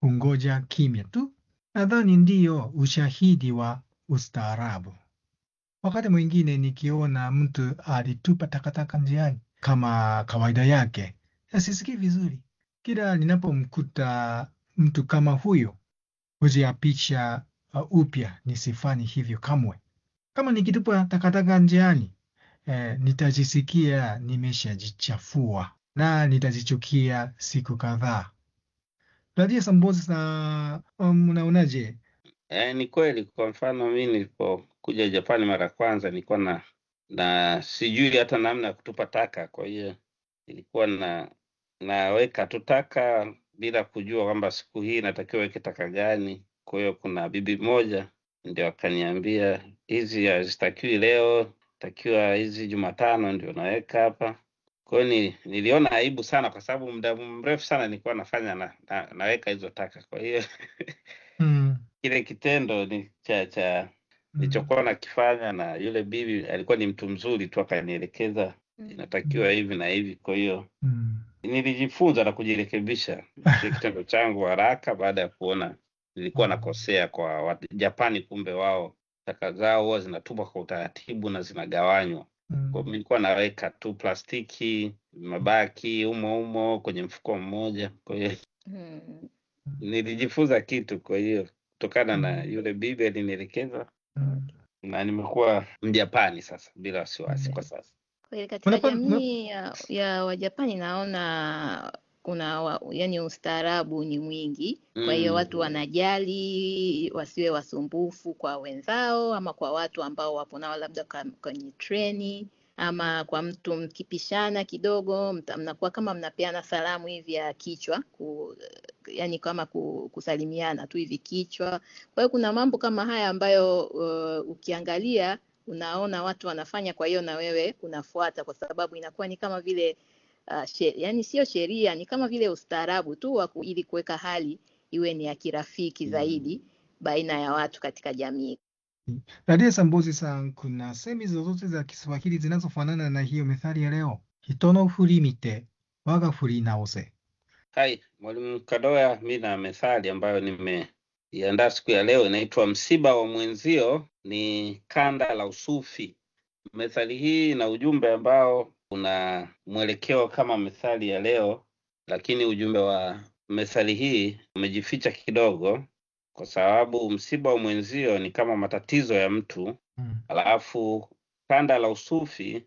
kungoja kimya tu. Nadhani ndiyo ushahidi wa ustaarabu. Wakati mwingine nikiona mtu alitupa takataka njiani kama kawaida yake, sisikii vizuri. Kila ninapomkuta mtu kama huyo, hujiapisha uh, upya nisifanye hivyo kamwe. Kama nikitupa takataka njiani, eh, nitajisikia nimeshajichafua na nitajichukia siku kadhaa. Radia Sambozi, sa um, unaonaje? Eh, ni kweli. Kwa mfano mi nilipokuja Japani mara ya kwanza nilikuwa na na sijui hata namna ya kutupa taka, kwa hiyo nilikuwa na naweka tu taka bila kujua kwamba siku hii natakiwa weke taka gani. Kwa hiyo kuna bibi moja ndio akaniambia hizi hazitakiwi leo, takiwa hizi Jumatano ndio naweka hapa. Kwa hiyo ni, niliona aibu sana, kwa sababu muda mrefu sana nilikuwa nafanya na, na, naweka hizo taka. Kwa hiyo Mm, kile kitendo ni cha cha mm, nilichokuwa nakifanya, na yule bibi alikuwa ni mtu mzuri tu, akanielekeza inatakiwa hivi na hivi. Kwa hiyo mm, nilijifunza na kujirekebisha kile kitendo changu haraka, baada ya kuona nilikuwa nakosea kwa Wajapani. Kumbe wao taka zao huwa zinatupwa kwa utaratibu na zinagawanywa. Kwa hiyo mm, nilikuwa naweka tu plastiki, mabaki humo humo kwenye mfuko mmoja. Kwa hiyo Mm. nilijifunza kitu, kwa hiyo kutokana na mm, yule bibi alinielekeza, mm, na nimekuwa Mjapani sasa bila wasiwasi kwa sasa. Kweli katika Unapa- una- jamii ya, ya Wajapani naona kuna wa, yani ustaarabu ni mwingi. Kwa hiyo watu Mm. wanajali wasiwe wasumbufu kwa wenzao ama kwa watu ambao wapo nao labda ka- kwenye treni ama kwa mtu mkipishana kidogo mta- mnakuwa kama mnapeana salamu hivi ya kichwa ku, yani kama ku, kusalimiana tu hivi kichwa. Kwa hiyo kuna mambo kama haya ambayo uh, ukiangalia unaona watu wanafanya, kwa hiyo na wewe unafuata, kwa sababu inakuwa ni kama vile uh, she, yani sio sheria, ni kama vile ustaarabu tu wa ku- ili kuweka hali iwe ni ya kirafiki Mm. zaidi baina ya watu katika jamii. Radia Sambozi san, kuna semi zozote za Kiswahili zinazofanana na hiyo methali ya leo? Hito no furi mite, waga furi naose. Hai, Mwalimu Kadoya, mi na methali ambayo nimeiandaa siku ya leo inaitwa msiba wa mwenzio ni kanda la usufi. Methali hii ina ujumbe ambao una mwelekeo kama methali ya leo, lakini ujumbe wa methali hii umejificha kidogo, kwa sababu msiba wa mwenzio ni kama matatizo ya mtu, Mm, alafu kanda la usufi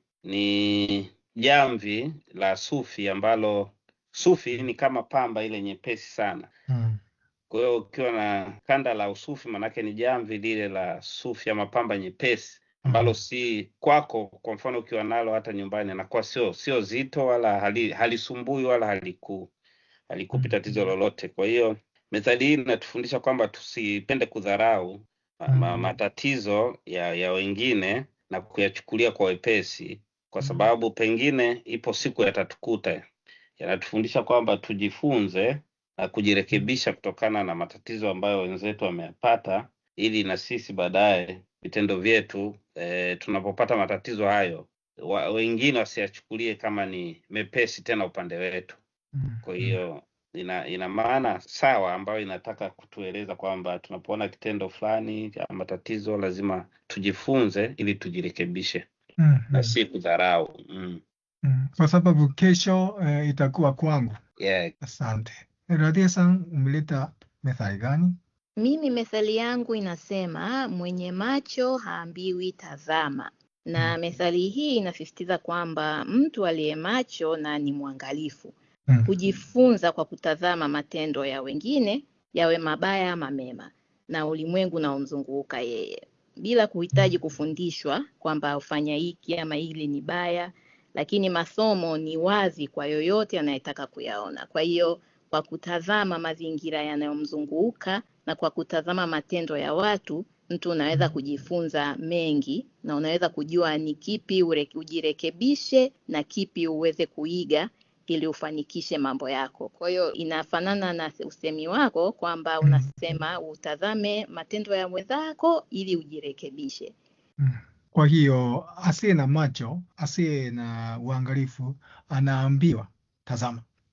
ni jamvi la sufi ambalo sufi ni kama pamba ile nyepesi sana. mm, Kwa hiyo ukiwa na kanda la usufi, manake ni jamvi lile la sufi ama pamba nyepesi ambalo mm, si kwako. Kwa mfano ukiwa nalo hata nyumbani, anakuwa sio sio zito wala hali, halisumbui wala haliku halikupi tatizo mm, lolote. Kwa hiyo methali hii inatufundisha kwamba tusipende kudharau ma, ma, mm, matatizo ya, ya wengine na kuyachukulia kwa wepesi, kwa mm, sababu pengine ipo siku yatatukuta. Yanatufundisha kwamba tujifunze na mm, kujirekebisha kutokana na matatizo ambayo wenzetu wameyapata, ili na sisi baadaye vitendo vyetu e, tunapopata matatizo hayo wa, wengine wasiyachukulie kama ni mepesi tena upande wetu. mm, Kwa mm, hiyo ina ina maana sawa ambayo inataka kutueleza kwamba tunapoona kitendo fulani cha matatizo lazima tujifunze ili tujirekebishe mm, na mm, si kudharau. Mm. mm. Kwa sababu kesho eh, itakuwa kwangu. Yeah. Asante. Radia san, umeleta methali gani? Mimi methali yangu inasema mwenye macho haambiwi tazama, Mm, na methali hii inasisitiza kwamba mtu aliye macho na ni mwangalifu mm, hujifunza kwa kutazama matendo ya wengine, yawe mabaya ama mema, na ulimwengu unaomzunguka yeye, bila kuhitaji mm, kufundishwa kwamba ufanya hiki ama hili ni baya, lakini masomo ni wazi kwa yoyote anayetaka kuyaona. Kwa hiyo kwa kutazama mazingira yanayomzunguka na kwa kutazama matendo ya watu, mtu unaweza mm, kujifunza mengi na unaweza kujua ni kipi ure- ujirekebishe na kipi uweze kuiga ili ufanikishe mambo yako. Kwa hiyo inafanana na usemi wako kwamba mm, unasema utazame matendo ya mwenzako ili ujirekebishe. mm. Kwa hiyo asiye na macho, asiye na uangalifu anaambiwa tazama.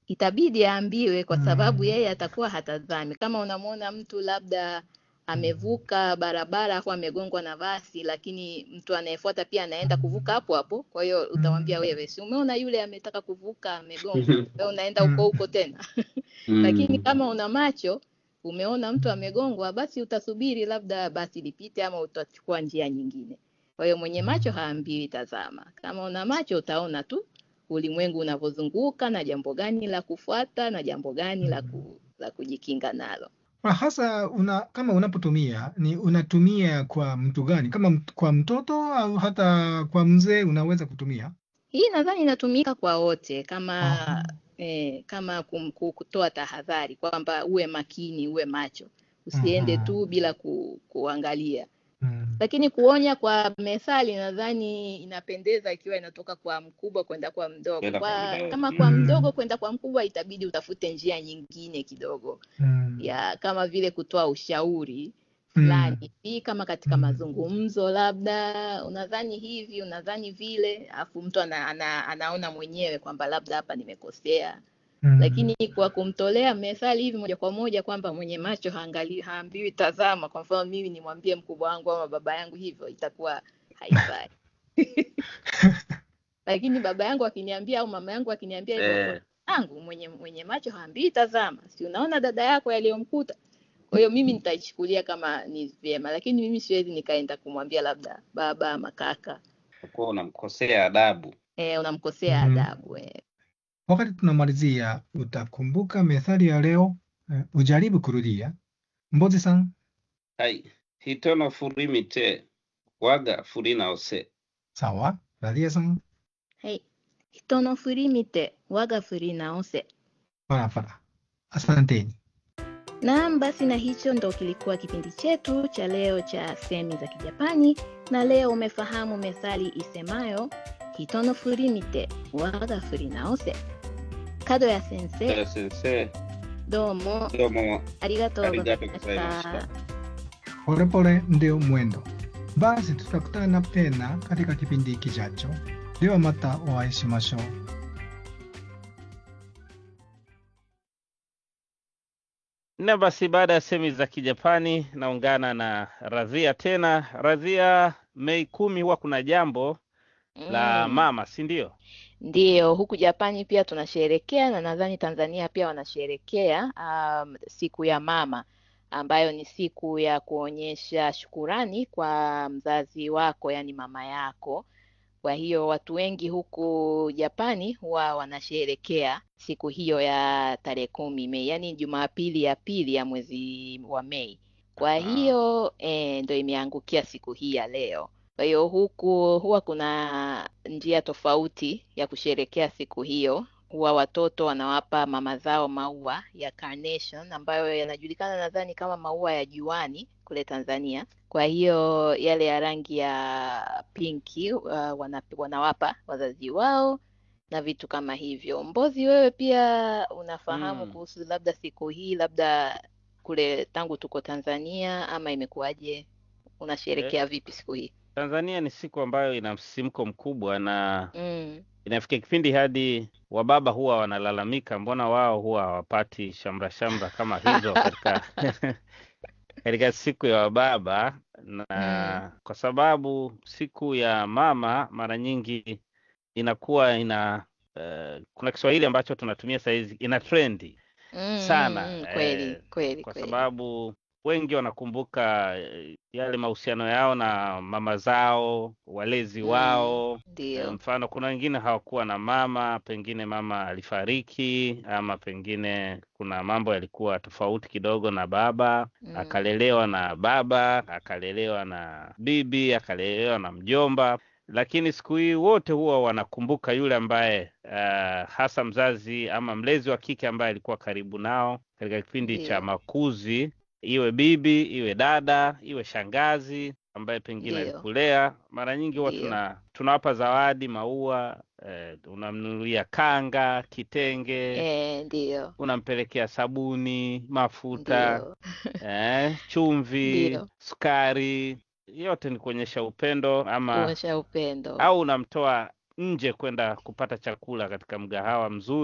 itabidi aambiwe kwa sababu Mm. yeye atakuwa hatazami. Kama unamwona mtu labda amevuka barabara afu amegongwa na basi, lakini mtu anayefuata pia anaenda kuvuka hapo hapo, kwa hiyo utamwambia wewe, si umeona yule ametaka kuvuka amegongwa, wewe unaenda huko huko tena. Lakini kama una macho umeona mtu amegongwa, basi utasubiri labda basi lipite ama utachukua njia nyingine. Kwa hiyo mwenye macho haambiwi tazama. Kama una macho utaona tu ulimwengu unavyozunguka na jambo gani la kufuata na jambo gani la, ku, la kujikinga nalo. Kwa hasa una, kama unapotumia ni unatumia kwa mtu gani? Kama mt- kwa mtoto au hata kwa mzee unaweza kutumia? Hii nadhani inatumika kwa wote kama Aha. eh, kama kum, ku- kutoa tahadhari kwamba uwe makini, uwe macho, usiende Mhm. tu bila ku, kuangalia. Mm. Lakini kuonya kwa methali nadhani inapendeza ikiwa inatoka kwa mkubwa kwenda kwa mdogo. Kwenda kwa Kwa, mdogo. kama kwa Mm. mdogo kwenda kwa mkubwa itabidi utafute njia nyingine kidogo Mm. ya kama vile kutoa ushauri Mm. fulani hivi, kama katika Mm. mazungumzo, labda unadhani hivi, unadhani vile, alafu mtu ana, ana, anaona mwenyewe kwamba labda hapa nimekosea Mm. lakini kwa kumtolea methali hivi moja kwa moja kwamba mwenye macho haangali, haambiwi tazama. Kwa mfano mimi nimwambie mkubwa wangu ama baba yangu hivyo, itakuwa haifai. Lakini baba yangu akiniambia au mama yangu akiniambia hivyo, Eh. yangu mwenye mwenye macho haambiwi tazama, si unaona dada yako yaliyomkuta. Kwa hiyo mimi nitaichukulia kama ni vyema, lakini mimi siwezi nikaenda kumwambia labda baba ama kaka, Utakuwa unamkosea adabu. eh, unamkosea Mhm. adabu eh. Wakati tunamalizia, utakumbuka methali ya leo? Eh, ujaribu kurudia. Mbozi-san, Hai. Hitono furimite waga furinaose. sawa. Radia-san, はい。人の振り見て我が振り直せ。 parapara. Asanteni. Naam, basi na hicho ndo kilikuwa kipindi chetu cha leo cha semi za Kijapani, na leo umefahamu methali isemayo hito no furi mite waga furi naose. Kado ya sensei, Eh, Sensei, どうも domo ありがとうございまし arigato gozaimashita. ta. Polepole ndio mwendo. Basi tutakutana tena katika kipindi kijacho. Dewa mata o shimashou. Na basi baada ya semi za Kijapani naungana na Radhia tena. Radhia, Mei kumi huwa kuna jambo la Mm. mama, si ndio? Ndiyo, huku Japani pia tunasherekea na nadhani Tanzania pia wanasherekea um, siku ya mama ambayo ni siku ya kuonyesha shukurani kwa mzazi wako, yani mama yako. Kwa hiyo watu wengi huku Japani huwa wanasherekea siku hiyo ya tarehe kumi Mei, yani Jumapili ya pili ya mwezi wa Mei. Kwa Ah. hiyo eh, ndo imeangukia siku hii ya leo. Kwa hiyo huku huwa kuna njia tofauti ya kusherekea siku hiyo. Huwa watoto wanawapa mama zao maua ya carnation ambayo yanajulikana nadhani kama maua ya juani kule Tanzania. Kwa hiyo yale ya rangi ya pinki uh, wana, wanawapa wazazi wao na vitu kama hivyo. Mbozi, wewe pia unafahamu Mm. kuhusu labda siku hii, labda kule tangu tuko Tanzania, ama imekuwaje? Unasherekea vipi siku hii? Tanzania ni siku ambayo ina msisimko mkubwa na Mm. inafikia kipindi hadi wababa huwa wanalalamika, mbona wao huwa hawapati shamra shamra kama hizo katika katika siku ya wababa, na Mm. kwa sababu siku ya mama mara nyingi inakuwa ina eh, kuna Kiswahili ambacho tunatumia sahizi ina trendi Mm, sana mm, mm, kweli eh, kweli kwa kweli. sababu wengi wanakumbuka eh, yale mahusiano yao na mama zao, walezi Mm, wao. Eh, ndio. Mfano, kuna wengine hawakuwa na mama, pengine mama alifariki, ama pengine kuna mambo yalikuwa tofauti kidogo na baba, Mm. akalelewa na baba, akalelewa na bibi, akalelewa na mjomba. Lakini siku hii wote huwa wanakumbuka yule ambaye uh, hasa mzazi ama mlezi wa kike ambaye alikuwa karibu nao katika kipindi cha Ndio. makuzi, iwe bibi, iwe dada, iwe shangazi ambaye pengine Ndio. alikulea. Mara nyingi huwa Ndio. tuna tunawapa zawadi, maua, eh, unamnunulia kanga, kitenge, Eh, ndio. unampelekea sabuni, mafuta, Ndio. eh, chumvi, Ndio. sukari. Yote ni kuonyesha upendo ama Kuonyesha upendo. au unamtoa nje kwenda kupata chakula katika mgahawa mzuri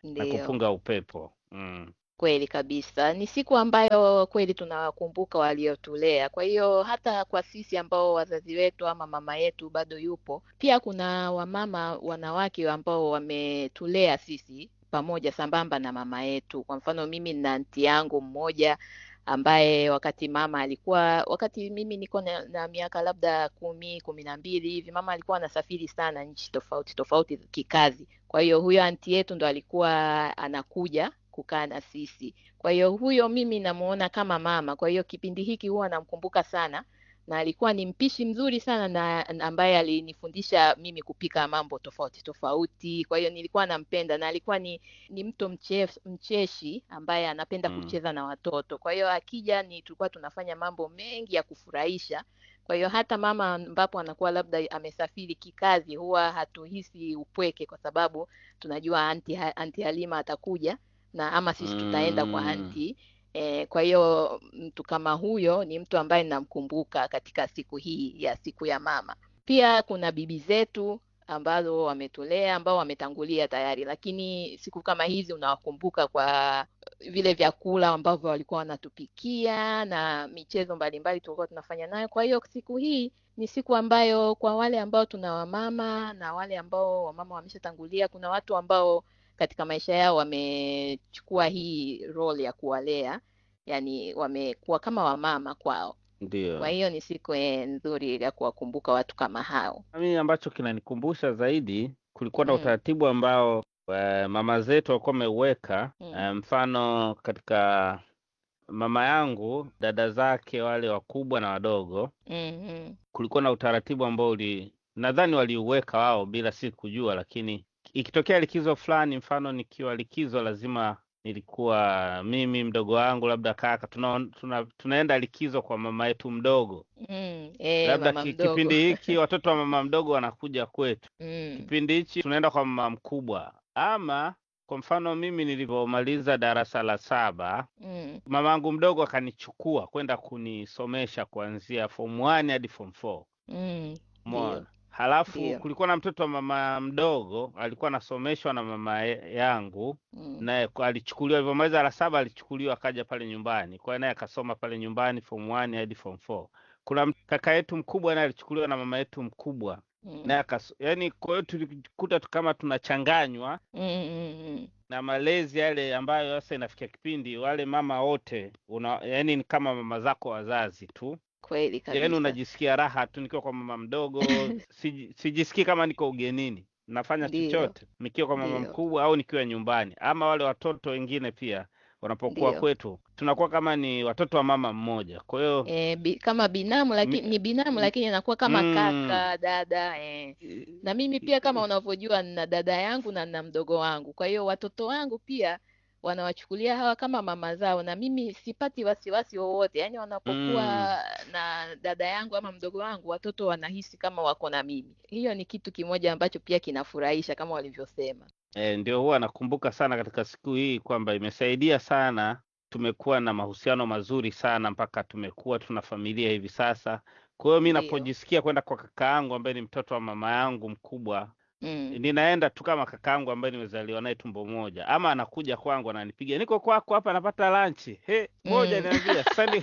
na Ndiyo. kupunga upepo mm. Kweli kabisa, ni siku ambayo kweli tunawakumbuka waliotulea. Kwa hiyo hata kwa sisi ambao wazazi wetu ama mama yetu bado yupo, pia kuna wamama wanawake ambao wametulea sisi pamoja sambamba na mama yetu. Kwa mfano mimi na anti yangu mmoja ambaye wakati mama alikuwa, wakati mimi niko na, na miaka labda kumi kumi na mbili hivi, mama alikuwa anasafiri sana nchi tofauti tofauti kikazi. Kwa hiyo huyo anti yetu ndo alikuwa anakuja kukaa na sisi. Kwa hiyo huyo mimi namuona kama mama. Kwa hiyo kipindi hiki huwa namkumbuka sana, na alikuwa ni mpishi mzuri sana na na ambaye alinifundisha mimi kupika mambo tofauti tofauti. Kwa hiyo nilikuwa nampenda, na alikuwa ni ni mtu mchef, mcheshi ambaye anapenda Mm. kucheza na watoto. Kwa hiyo akija ni tulikuwa tunafanya mambo mengi ya kufurahisha. Kwa hiyo hata mama ambapo anakuwa labda amesafiri kikazi, huwa hatuhisi upweke kwa sababu tunajua anti, anti Halima atakuja na ama sisi tutaenda kwa Mm. anti. E, kwa hiyo mtu kama huyo ni mtu ambaye namkumbuka katika siku hii ya siku ya mama. Pia kuna bibi zetu ambazo wametulea ambao wametangulia tayari, lakini siku kama hizi unawakumbuka kwa vile vyakula ambavyo walikuwa wanatupikia na michezo mbalimbali tulikuwa tunafanya nayo. Kwa hiyo siku hii ni siku ambayo kwa wale ambao tuna wamama na wale ambao wamama wameshatangulia, kuna watu ambao katika maisha yao wamechukua hii role ya kuwalea, yani wamekuwa kama wamama kwao. Kwa Ndio hiyo ni siku eh, nzuri ya kuwakumbuka watu kama hao. mimi ambacho kinanikumbusha zaidi, kulikuwa na Mm, utaratibu ambao eh, mama zetu walikuwa wameuweka. mm, Eh, mfano katika mama yangu, dada zake wale wakubwa na wadogo, mm, mm, kulikuwa na utaratibu ambao uli nadhani waliuweka wao bila si kujua, lakini ikitokea likizo fulani, mfano nikiwa likizo, lazima nilikuwa mimi mdogo wangu labda kaka tuna, tuna, tunaenda likizo kwa mama yetu mdogo, mm. Eh, labda mama ki, mdogo. kipindi hiki watoto wa mama mdogo wanakuja kwetu, Mm, kipindi hichi tunaenda kwa mama mkubwa. Ama kwa mfano mimi nilivyomaliza darasa la saba mm, mamangu mdogo akanichukua kwenda kunisomesha kuanzia form 1 hadi form 4. mm. Umeona? Ndio, Halafu ndio. kulikuwa na mtoto wa mama mdogo alikuwa anasomeshwa na mama ye- yangu, Mm, naye kwa- alichukuliwa alivyomaliza la saba, alichukuliwa akaja pale nyumbani, kwa hiyo naye akasoma pale nyumbani form 1 hadi form 4. Kuna m- kaka yetu mkubwa naye alichukuliwa na mama yetu mkubwa mm, naye akas, yani kwa hiyo tulikuta tu kama tunachanganywa mm, mm, mm. na malezi yale ambayo sasa inafikia kipindi wale mama wote una, yani ni kama mama zako wazazi tu Kweli yaani kabisa. unajisikia raha tu nikiwa kwa mama mdogo, siji- sijisikii kama niko ugenini, nafanya Ndio, chochote nikiwa kwa mama ndio, mkubwa au nikiwa nyumbani, ama wale watoto wengine pia wanapokuwa ndio. kwetu, tunakuwa kama ni watoto wa mama mmoja. Kwa hiyo E, bi, kama binamu lakini mi- ni binamu m- lakini anakuwa kama mm, kaka dada e. Na mimi pia kama unavyojua nina dada yangu na nina mdogo wangu, kwa hiyo watoto wangu pia wanawachukulia hawa kama mama zao, na mimi sipati wasiwasi wowote. Yaani wanapokuwa mm, na dada yangu ama mdogo wangu, watoto wanahisi kama wako na mimi. Hiyo ni kitu kimoja ambacho pia kinafurahisha kama walivyosema. e, ndio huwa nakumbuka sana katika siku hii kwamba imesaidia sana, tumekuwa na mahusiano mazuri sana mpaka tumekuwa tuna familia hivi sasa. Kwa hiyo mi Ndio. napojisikia kwenda kwa kaka yangu ambaye ni mtoto wa mama yangu mkubwa Mm. ninaenda tu kama kakaangu ambaye nimezaliwa naye tumbo moja, ama anakuja kwangu ananipigia, niko kwako hapa napata lanchi. He, moja Mm. niambia sasa ni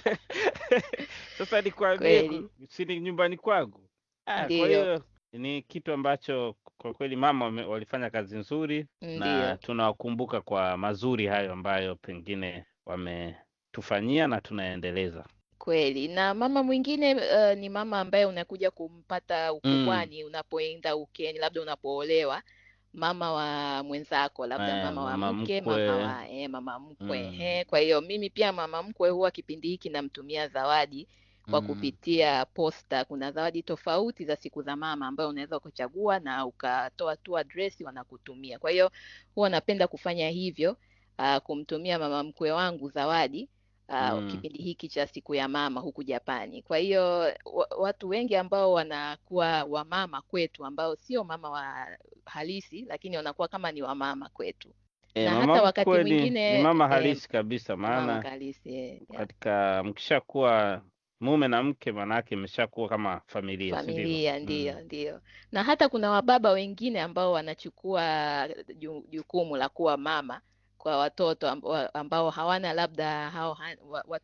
sasa nikwambie, Kweli. ku- si ni nyumbani kwangu. Ah, kwa Ndio. hiyo ni kitu ambacho kwa kweli mama wame- walifanya kazi nzuri na Ndio. tunawakumbuka kwa mazuri hayo ambayo pengine wametufanyia na tunaendeleza. Kweli. Na mama mwingine uh, ni mama ambaye unakuja kumpata Mm. ukubwani unapoenda ukeni, labda unapoolewa, mama wa mwenzako, labda Eh, mama wa mama mke, mama mkwe. wa eh, mama mkwe. Mm. Eh, kwa hiyo mimi pia mama mkwe huwa kipindi hiki namtumia zawadi kwa Mm. kupitia posta. Kuna zawadi tofauti za siku za mama ambayo unaweza kuchagua na ukatoa tu address wanakutumia. Kwa hiyo huwa napenda kufanya hivyo, uh, kumtumia mama mkwe wangu zawadi uh, Mm. kipindi hiki cha siku ya mama huku Japani. Kwa hiyo wa, watu wengi ambao wanakuwa wamama kwetu ambao sio mama wa halisi, lakini wanakuwa kama ni wamama kwetu, E, na mama hata wakati mkwe ni, ni mwingine mama eh, halisi kabisa, mama maana halisi eh, yeah. katika mkishakuwa mume na mke, maanake imeshakuwa kama familia, si ndivyo? familia ndiyo Mm. ndiyo na hata kuna wababa wengine ambao wanachukua ju- jukumu la kuwa mama kwa watoto amb- wa- ambao hawana labda hao ha- wa- wa-